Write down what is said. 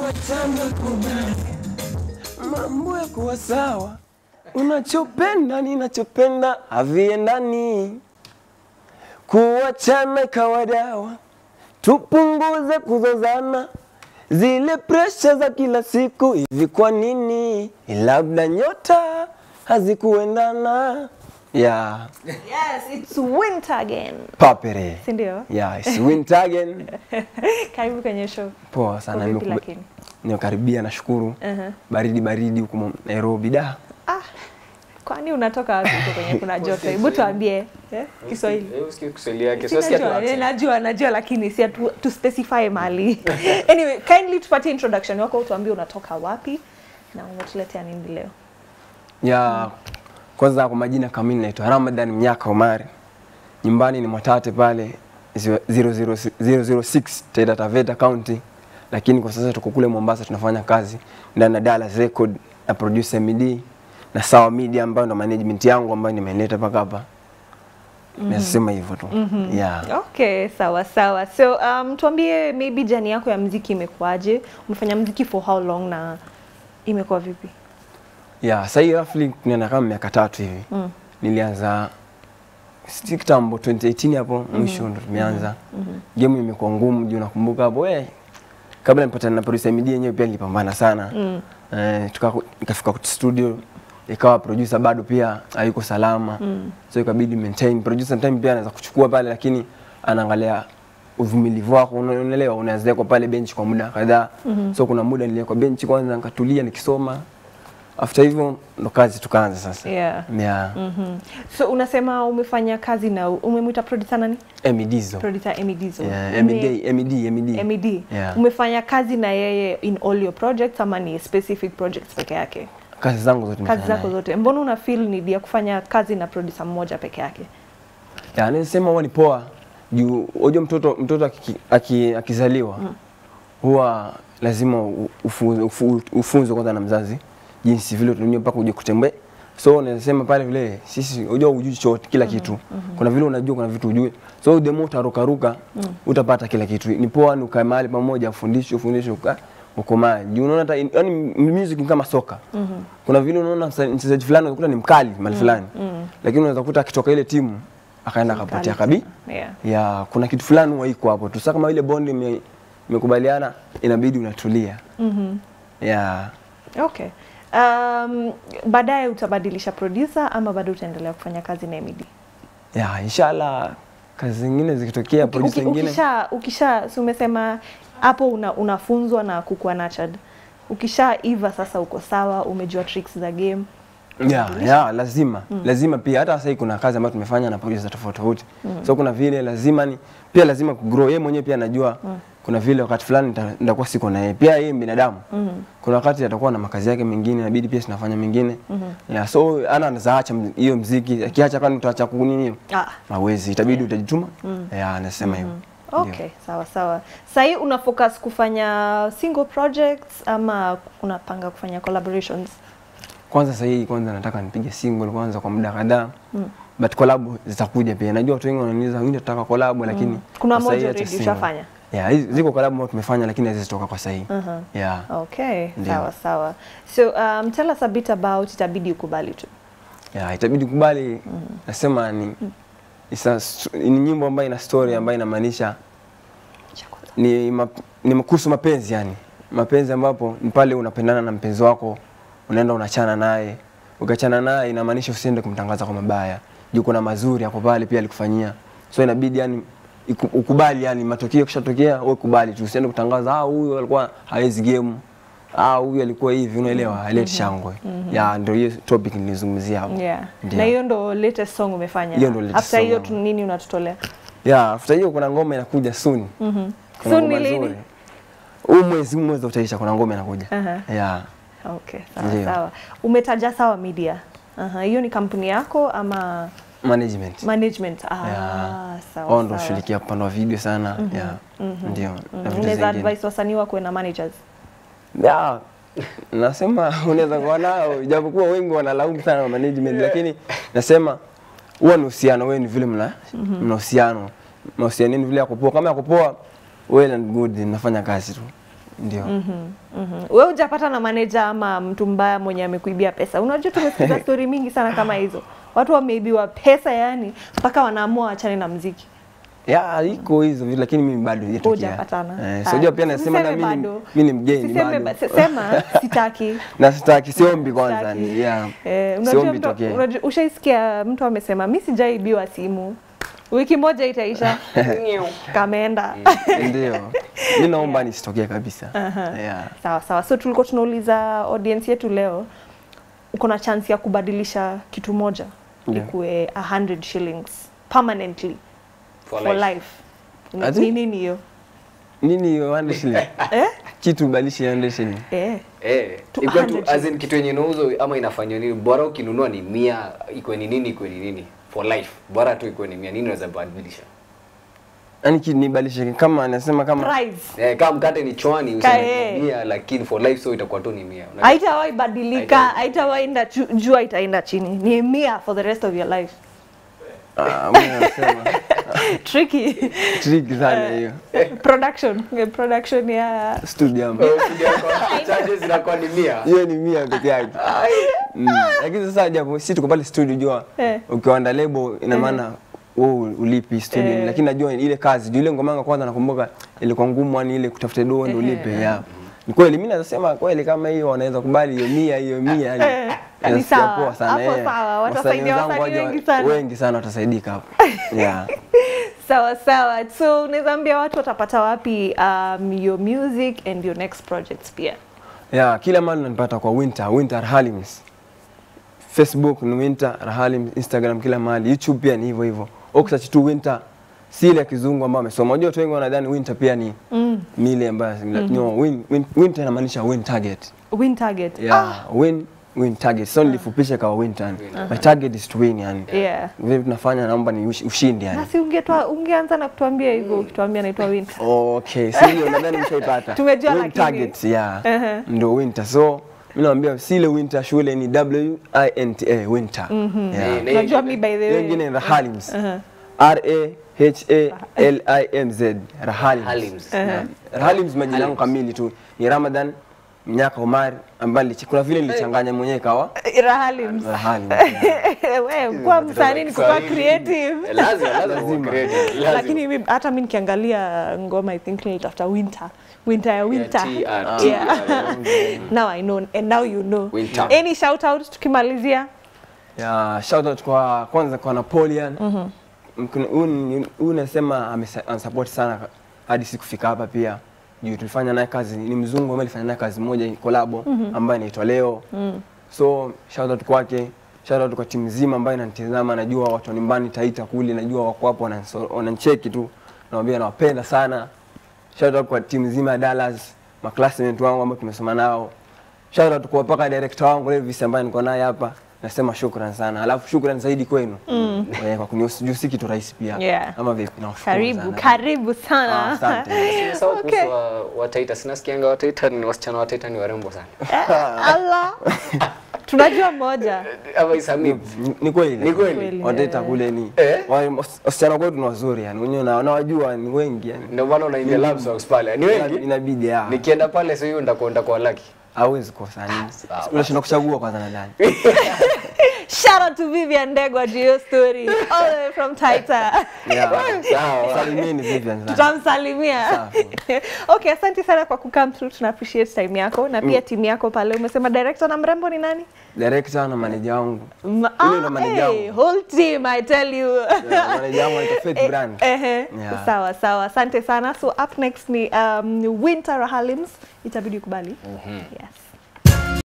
kuachana kuna mambo ya kuwa sawa, unachopenda ninachopenda haviendani, kuachana ikawa dawa, tupunguze kuzozana zile presha za kila siku. Hivi kwa nini? Labda nyota hazikuendana. Yeah, Yes, it's winter again. papere. Si ndio? Yeah, it's winter again. Karibu kwenye show. Poa sana, Uko vipi nimekub- lakini? nimekaribia, nashukuru. Uh-huh. Baridi baridi huku Mo- Nairobi da. Ah, kwani unatoka wapi huko kwenye kuna joto? Hebu tuambie eh, Kiswahili. Eh, usikie Kiswahili yake. Si So sikia tu najua, accent. eh, najua najua lakini si tu, tu specify mali. anyway, kindly tupatie introduction wako utuambie unatoka wapi na umetuletea nini leo. Ya kwanza kwa majina kamili naitwa Ramadan Mnyaka Omari. Nyumbani ni Mwatate pale 00 006 Taita Taveta County, lakini kwa sasa tuko kule Mombasa tunafanya kazi ndani ya Dallas Record na producer MD na Sawa Media ambayo ndo management yangu ambayo nimeleta mpaka hapa. Nasema hivyo tu. Yeah. Okay, sawa sawa. So um, tuambie maybe jani yako ya mziki imekuwaje? Umefanya mziki for how long na imekuwa vipi? Yeah, sasa hii roughly nina kama miaka tatu hivi. Mm. Nilianza si kitambo 2018 hapo mwisho ndo tumeanza. Game imekuwa ngumu juu nakumbuka hapo we kabla nipatane na producer MD yenyewe pia nilipambana sana. Mm. Eh, tuka nikafika kwa studio ikawa producer bado pia hayuko salama. Mm. So ikabidi maintain producer sometimes pia anaweza kuchukua pale lakini anaangalia uvumilivu wako una- unaelewa unaweza kwa pale bench kwa muda kadhaa. So kuna muda niliwekwa bench kwanza nikatulia nikisoma. After hivyo ndo kazi tukaanza sasa. Yeah. Yeah. Mhm. So unasema umefanya kazi na umemwita producer nani? Emidizo. Producer Emidizo. Yeah, Ume- MD, MD, MD. MED. Yeah. Umefanya kazi na yeye in all your projects ama ni specific projects peke yake? Kazi zangu zote Kazi nimefanya zako naye. zote. Mbona una feel need ya kufanya kazi na producer mmoja peke yake? Yeah, nasema huwa ni poa juu unajua mtoto mtoto aki- aki- akizaliwa huwa lazima u- ufu- ufu- ufunzwe kwanza na mzazi jinsi vile dunia mpaka uje kutembea. So nasema pale vile sisi unajua ujui chochote kila kitu. Kuna vile unajua kuna vitu ujui. So the more utaruka ruka utapata kila kitu. Ni poa ni ukae mahali pamoja ufundishwe ufundishwe uka ukomae. Juu unaona hata yani music ni kama soka. Kuna vile unaona msa- mchezaji fulani unakuta ni mkali mahali fulani. Lakini unaweza kukuta akitoka ile timu akaenda akapotea kabi. Yeah. Ya kuna kitu fulani huwa iko hapo tu. Sasa kama ile bond ime- imekubaliana inabidi unatulia. Mhm. Ya Okay. Um, baadaye utabadilisha producer ama bado utaendelea kufanya kazi na MED? ya inshallah kazi zingine zikitokea Uki- producer uki- nyingine Ukisha, ukisha si umesema hapo una, unafunzwa na kukua nurtured. Ukisha iva sasa uko sawa, umejua tricks za game. ya ya lazima lazima pia hata sasa hii kuna kazi ambayo tumefanya na producer tofauti tofauti so kuna vile lazima ni pia lazima kugrow yeye mwenyewe pia anajua kuna vile wakati fulani nita- nitakuwa siko na yeye pia yeye ni binadamu kuna wakati atakuwa na makazi yake mengine inabidi pia sinafanya mengine ya so ana anaweza acha mz- hiyo mziki akiacha kwani utaacha kunini Ah. hawezi itabidi utajituma ya anasema hivyo Ndio. Okay, sawa sawa. Sahii una focus kufanya single projects ama unapanga kufanya collaborations? kwanza sasa hii kwanza nataka nipige single kwanza kwa muda kadhaa but collab zitakuja pia najua watu wengi wananiuliza wengine tunataka collab lakini Kuna kwa sasa hii moja acha already single. ushafanya? yeah hizi ziko collab ambazo tumefanya lakini hazitoka kwa sasa hii Mhm. yeah Okay, Ndio. sawa sawa. So um, tell us a bit about itabidi ukubali tu. yeah itabidi kubali nasema ni isa, ni nyimbo ambayo ina story ambayo inamaanisha ni, map, ni kuhusu mapenzi yani mapenzi ambapo ni pale unapendana na mpenzi wako unaenda unachana naye ukachana naye inamaanisha usiende kumtangaza kwa mabaya juu kuna mazuri yako pale pia alikufanyia so inabidi yani iku- ukubali yani matokeo kishatokea wewe kubali tu usiende kutangaza ah huyu alikuwa hawezi game ah huyu alikuwa hivi unaelewa aleti shangwe ya ndio hiyo topic nilizungumzia hapo Yeah. Ndio. Na hiyo ndo latest song umefanya. Hiyo ndo latest After song hiyo yangu. tu nini unatutolea? ya after hiyo kuna ngoma inakuja soon Mhm. Kuna Soon ngoma ni lini? nzuri. huu mwezi huu mwezi utaisha kuna ngoma inakuja Aha. ya Okay, sawa Ndio. sawa. Umetaja Sawa Media. Aha, hiyo ni kampuni yako ama management management? Ah, Ya. sawa wao ndio sawa. shirikia upande wa video sana ya ndio na Mhm. vitu Unaweza zingine. advise wasanii wakuwe na managers? ya nasema unaweza kuwa nao japokuwa wengi wanalaumu sana management lakini nasema huwa ni uhusiano wewe ni vile mna mna uhusiano mahusiano yenu vile yako poa kama yako poa well and good mnafanya kazi tu ndio Mhm. Wewe hujapata na manager ama mtu mbaya mwenye amekuibia pesa? Unajua tumesikiza story mingi sana kama hizo. Watu wameibiwa pesa yani mpaka wanaamua waachane na mziki. ya iko hizo vitu lakini mimi bado sijatokea. Hujapatana. eh, Haya. sijua pia nasema na Usiseme mimi bado. mimi ni mgeni Usiseme bado ba- se- sema sitaki. na sitaki siombi kwanza Sitaki. ni yeah Eh, unajua siombi mtu, tokee unajua, ushaisikia mtu amesema mi sijaibiwa simu wiki moja itaisha kameenda ndio mi naomba nisitokee kabisa yeah sawa sawa so tulikuwa tunauliza audience yetu leo uko na chance ya kubadilisha kitu moja Yeah. ikuwe 100 shillings permanently For for life. life Ni- Ati? ni nini hiyo nini hiyo 100 shilling eh? kitu badilishe 100 shilling eh. Eh, To ikuwe 100 tu as in kitu yenye inauzwa ama inafanywa nini, bora ukinunua ni mia, ikuwe ni nini, ikuwe ni nini for life, bora tu ikuwe ni mia. Nini unaweza badilisha? yani kinibadilishe kama anasema kama price Eh, kama mkate ni chwani Ka- useme eh. ni mia, lakini for life so itakuwa tu ni mia. Una- haitawahi badilika Haitawahi. haitawahi enda ju- jua itaenda chini ni mia for the rest of your life ah mimi nasema tricky tricky sana hiyo production eh, production ya studio hapo. Eh, studio yako, charges zinakuwa ni mia. hiyo ni mia peke yake Mm. lakini sasa japo si tuko pale studio jua Eh. ukiwanda lebo ina maana wewe ulipi studio Eh. lakini najua ile kazi juu ile ngoma yangu ya kwanza nakumbuka ilikuwa ngumu yani ile kutafuta doa ndio ulipe ya ni kweli mimi nasema kweli kama hiyo wanaweza kubali hiyo mia hiyo mia yani Eh, ni Nasikia sawa. poa sana, Hapo eh. sawa. Wasanii Watasaidia wenzangu wasanii waje- wengi sana. wengi sana watasaidika hapo yeah sawa sawa so unaweza ambia watu watapata wapi um, your music and your next projects pia ya kila mahali unanipata kwa winter winter Rahalims Facebook ni winter Rahalims Instagram kila mahali YouTube pia ni hivyo hivyo ukisearch tu winter si ile ya kizungu ambayo amesoma unajua watu wengi wanadhani winter pia ni mm. ni ile ambayo no, win, win, winter inamaanisha win target win target yeah win win target so nilifupisha kwa winter yani. my target is to win yani yeah vile tunafanya naomba ni ushi- ushindi yani nasi ungetwa ungeanza na kutuambia hivyo ukituambia naitwa winter Okay, si hiyo nadhani mshaipata. Tumejua Win lakini. targets, yeah. Ehe. Ndio winter. So mimi naambia si ile winter shule ni W I N T A winter. Yeah. Eh, na unajua hiyo mi by the Hiyo way ingine ni Rahalims. Uh-huh. R A H A L I M Z Rahalims. Rahalims. Yeah. Rahalims majina yangu kamili tu ni Ramadan Mnyaka Omar ambaye nilich- kuna vile nilichanganya mwenyewe kawa Rahalims Rahalims. wewe kwa msanii ni kuwa creative Eh, lazima lazima uwe creative. Lazima. lakini mi- hata mi nikiangalia ngoma i think nilitafuta winter winter ya winter TR. Yeah. now i know and now you know Winter. any shout out tukimalizia Yeah, shout out kwa kwanza kwa Napoleon. Mkuna- Huyu ni- huyu nasema amesa- anasupport sana hadi sikufika hapa pia. Juu tulifanya naye kazi ni mzungu ambaye alifanya naye kazi moja kolabo ambaye inaitwa Leo. So shout out kwake. Shout out kwa timu nzima ambayo inanitazama, najua watu wa nyumbani Taita kule, najua wako hapo wananso- wananicheki tu. Nawaambia nawapenda sana. Shout out kwa timu nzima ya Dallas, ma classmates wangu ambao tumesoma nao. Shout out kwa paka director wangu Levis ambaye niko naye hapa. Nasema shukran sana. Alafu shukran zaidi kwenu eh, kwa kunihusu si kitu rahisi pia. Yeah. Ama vipi? Nawashukuru karibu sana. karibu Ah, sana Asante. Sawa Okay. kuhusu wa- Wataita, sinasikianga Wataita ni wasichana wa Taita ni warembo sana. Allah tunajua moja Ama isami. Ni- Ni kweli. Ni kweli? Kweli, Wataita eh. kule ni. Eh? wa- wasi- Wasichana kwetu ni wazuri yani. Wenyewe na nawajua ni wengi yani. Ndio maana unaingia lab songs pale. Ni wengi. Inabidi ya. Nikienda pale sio hiyo ndakwenda kwa laki. Hawezi kosa nini. sawa. Unashinda kuchagua kwanza nadhani. shout out to Vivian Ndegwa Geo story all the way from Taita Yeah. Sawa. Salimieni Vivian sana. tutamsalimia Safi. okay asante sana kwa kucome through tuna appreciate time yako na pia timu yako pale umesema director na mrembo ni nani Director na manager wangu. Ma- Yule ndo manager hey, wangu. whole team i tell you Yeah, manager wangu anaitwa Faith Eh, Brand. ehe. Yeah. sawa sawa asante sana so up next ni um, winter rahalims itabidi ukubali yes